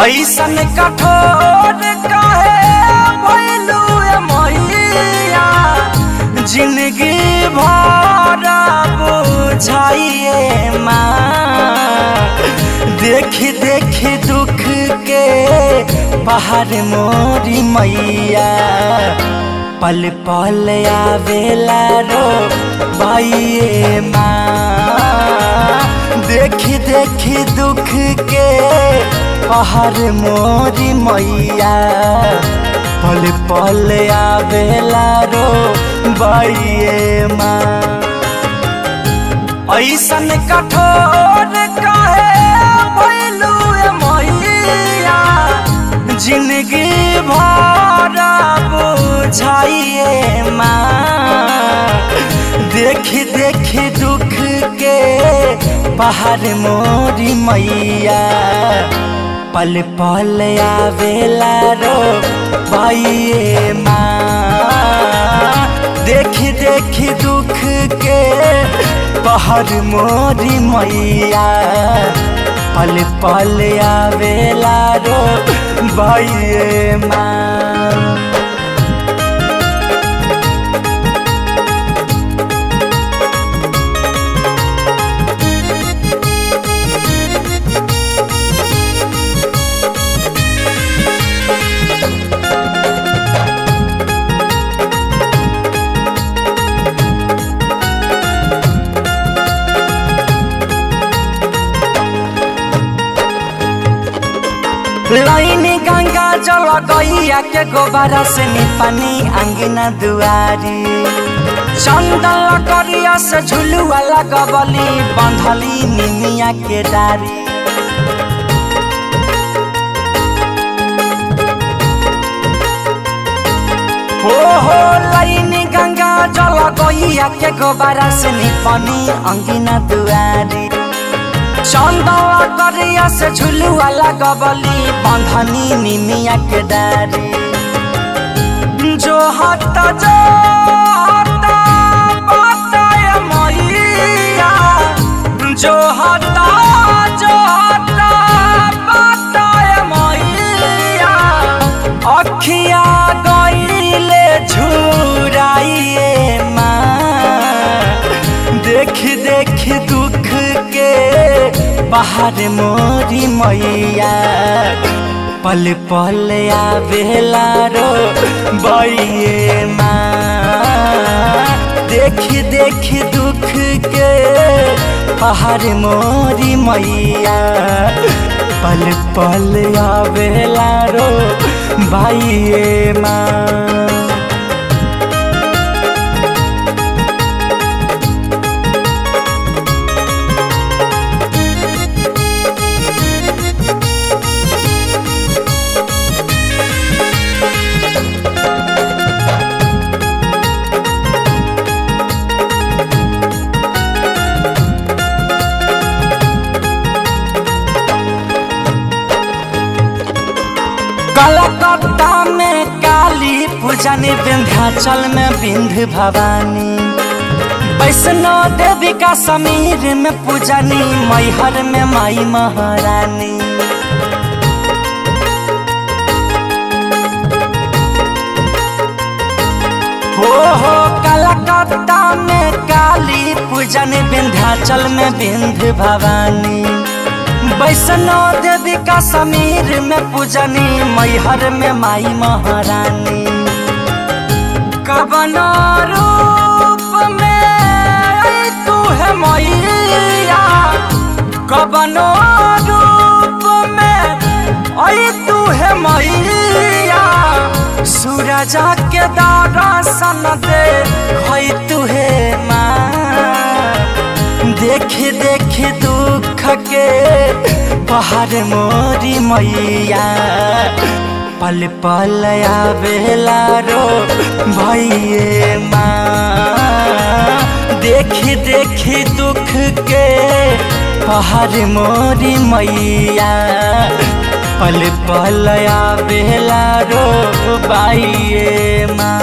ऐसन कठोर काहे भइलू ए मैया जिंदगी भर बुझाइए माँ देख देख दुख के पहाड़ मोरी मैया पल पल आवेला रो बाइये माँ देख देख दुख के पहाड़ मोरी मैया पल पल आवेला रो बाइये माँ ऐसन कठोर काहे भइलू ए मैया जिंदगी भर बुझाइए माँ देख देख दुख के पहाड़ मोरी मैया पल पल आवेला रो बाइये माँ देख देख दुख के पहाड़ मोरी मैया पल पल आवेला रो बाइये माँ लाइन गंगा जल गैया के गोबारा से निपानी अंगना दुआरी चंदन करिया से झुलुआ लगबली बंधली निमिया के डारी हो हो लाइन गंगा जल गैया के गोबारा से निपानी अंगना दुआरी चंदवा करिया से झुलुआ लगबली बंधनी निमिया के डारी जो हट जो हट बताय मैया जो हट जो हट बताय मैया अखिया गईले झुराइए माँ देख देख दुख के पहाड़ मोरी मैया पल पल आवेला रो बइये माँ देख देख दुख के पहाड़ मोरी मैया पल पल आवेला रो बाइये माँ कलकत्ता में काली पूजन विंध्याचल में विंध्य भवानी वैष्णो देवी का समीर में पूजनी मैहर में माई महारानी हो हो कलकत्ता में काली पूजन विंध्याचल में विंध्य भवानी वैष्णो देवी का समीर में पूजनी मैहर में माई महारानी कबनो रूप में आई तू है मैया कबनो रूप में आई तू है मैया सूरजा के दर्शन दे खई तू है माँ देख देख दुख के पहाड़ मोरी मैया पल पल आवेला रो भैये माँ देख देख दुख के पहाड़ मोरी मैया पल पल आवेला रो बाइये माँ